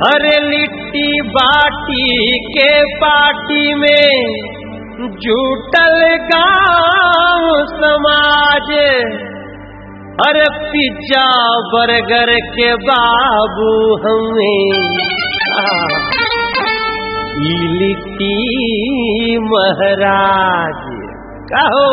अरे लिट्टी बाटी के पार्टी में जुटल गांव समाज अरे पिज्जा बर्गर के बाबू हमें ई लिट्टी महाराज कहो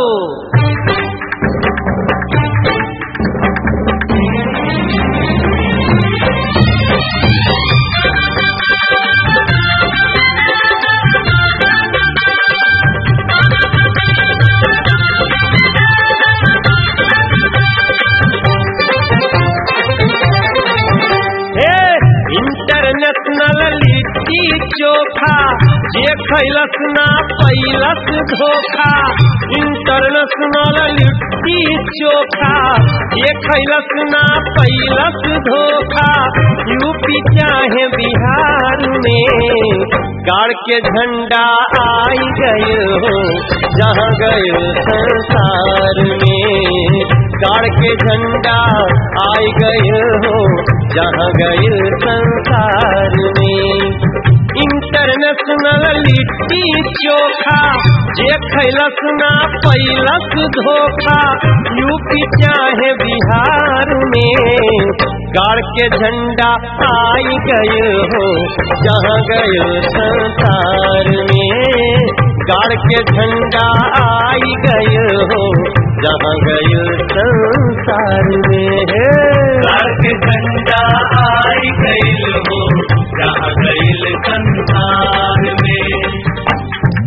हे इंटरनेशनल लिट्टी चोखा जे खैलस ना पैलस धोखा इंटरनेशनल लिट्टी चोखा जे खैलस ना पैलस धोखा यूपी चाहे बिहार में गाड़ के झंडा आई गए हो जहाँ गए संसार में गाड़ के झंडा आई गए हो जहाँ गए संसार में इंटरनेशनल लिट्टी चोखा जे खैलस ना पैलस धोखा यूपी चाहे बिहार में गाड़ के झंडा आई गए हो जहाँ गए संसार में गाड़ के झंडा आई गए हो जहाँ गए संसार में गाड़ के झंडा आई गईल हो जहाँ गईल संसार में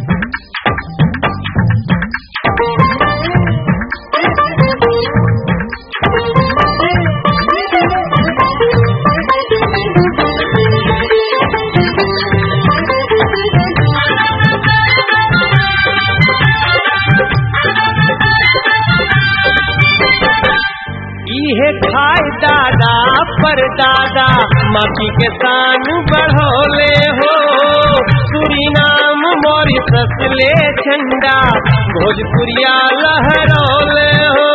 इहे खाए दादा पर दादा माटी के शान बढ़ोले हो सुरीनाम मॉरिसस ले झंडा भोजपुरिया लहरोले हो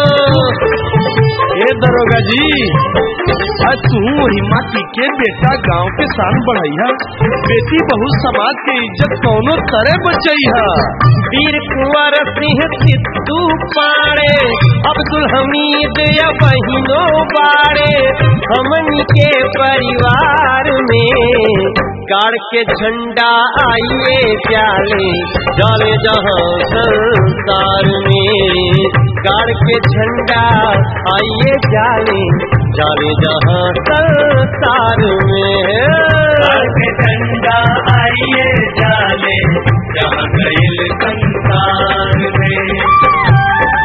ए दरोगा जी आज तू वही माटी के बेटा गांव के शान बढ़ैया बेटी बहु समाज के इज्जत कौनो तरह बचैया वीर कुंवर सिंह सिद्धू पाड़े अब्दुल हमीद या बहिनो बाड़े हमनी के परिवार में गाड़ के झंडा आइए जाले जाले जहाँ संसार में गाड़ के झंडा आइए जाले जाले जहाँ संसार में गाड़ के झंडा आइए जाले जहाँ गईल संसार में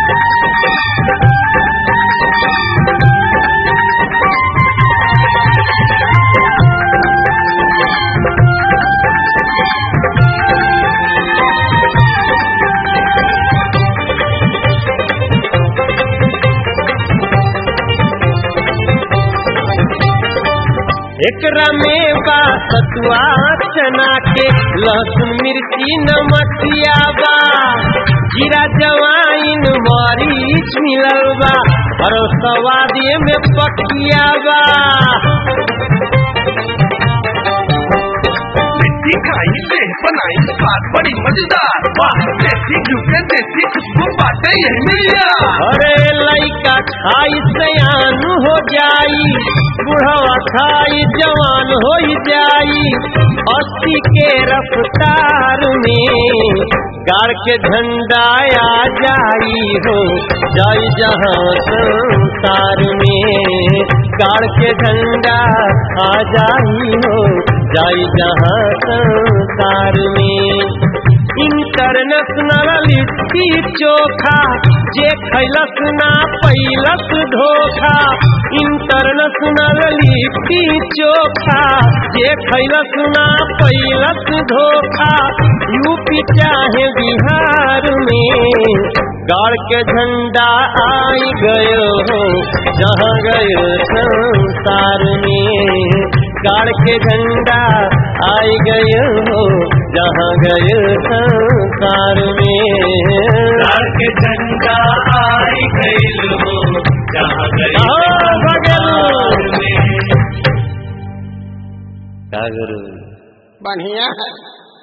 एकरा में बा सतुआ चना के लहसुन मिर्ची नमकिया बा जीरा जवाइन मरीच मिलल बा और सवादे में पकिया बा मिट्टी खाई देह बनाई स्वाद बड़ी मजेदार वाह देसी घी के देसी खुशबू बाटे यही मिलिया अरे लइका खाई सयान हो जाई बुढ़वा खाई जवान हो जाई अस्सी के रफ्तार में गाड़ के झंडा आ जाई हो जाई जहाँ संसार में गाड़ के झंडा आ जाई हो जाई जहाँ संसार में इंटरनेशनल लिट्टी चोखा जे खैलस ना पैलस धोखा इंटरनेशनल लिट्टी चोखा जे खैलस ना पैलस धोखा यूपी चाहे बिहार में गाड़ के झंडा आई गयो हो जहाँ गयो संसार में गाड़ के झंडा आई गयो हो जहाँ गयो संसार में गाड़ के झंडा आई गईल हो जहाँ गईल आओ, भगल। संसार में गुरु बढ़िया है